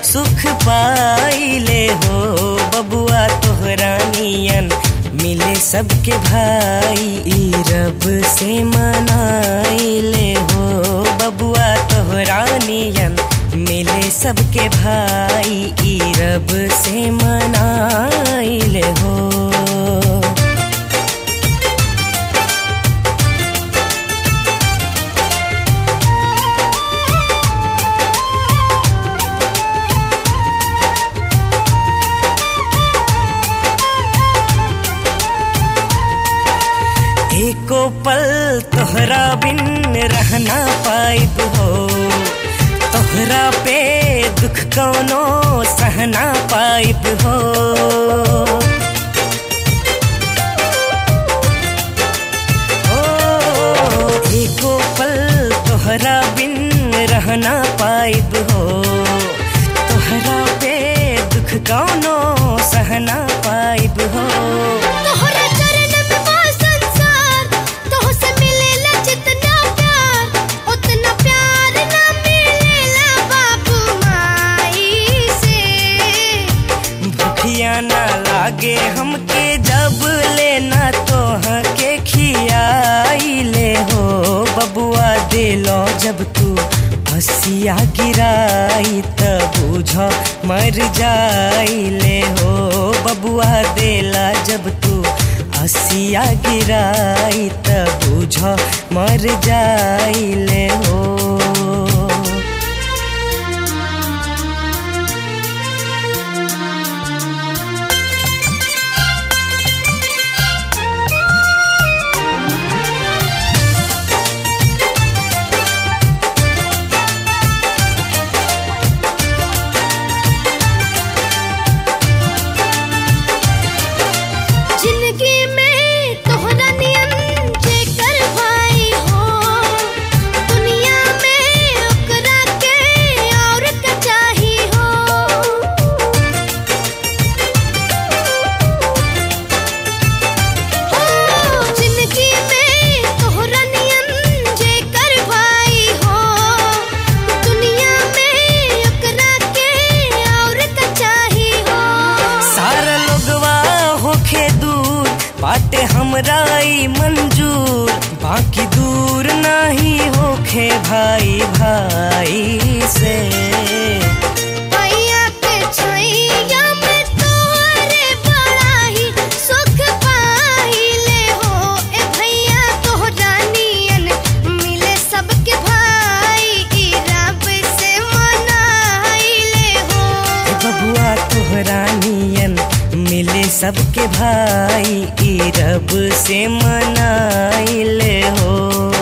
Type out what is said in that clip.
सुख पाइले हो बबुआ तोहरा नियन मिले सबके भाई ई रब से मनाइले हो बबुआ तोहरा नियन मिले सबके भाई ई रब से मनाइले हो एको पल तोहरा बिन रहना पाइब हो तोहरा पे दुख कौनो सहना पाइब हो ओ, एको पल तोहरा बिन रहना पाइब हो तोहरा पे दुख कौनो सहना पाइब हो तोहरा चरण में बा संसार तोह से मिलेला जितना प्यार उतना प्यार ना मिलेला बाबू माई से भूखिया ना लागे हमके जब लेना तोह के खियाइले हो बबुआ दिलो जब तू हसिया गिराई त बुझ मर जाइले हो बबुआ देला जब तू हसिया गिराई त बुझ मर जाइले हो जिंदगी में तोहरा नियन जेकर भाई हो दुनिया में ओकरा के और का चाही हो हो जिंदगी में तोहरा नियन जेकर भाई हो दुनिया में ओकरा के और का चाही हो सारा लोगवा होखे दूर बाटे हमरा ई मंजूर बाकी दूर नाही होखे भाई भाई से भैया के छैया में तोरे बड़ा ही सुख पाइले हो ए भैया तोहरा नियन मिले सबके भाई ई रब से मनाइले हो ए बबुआ तोहरा नियन मिले सबके भाई ई रब से मनाइले हो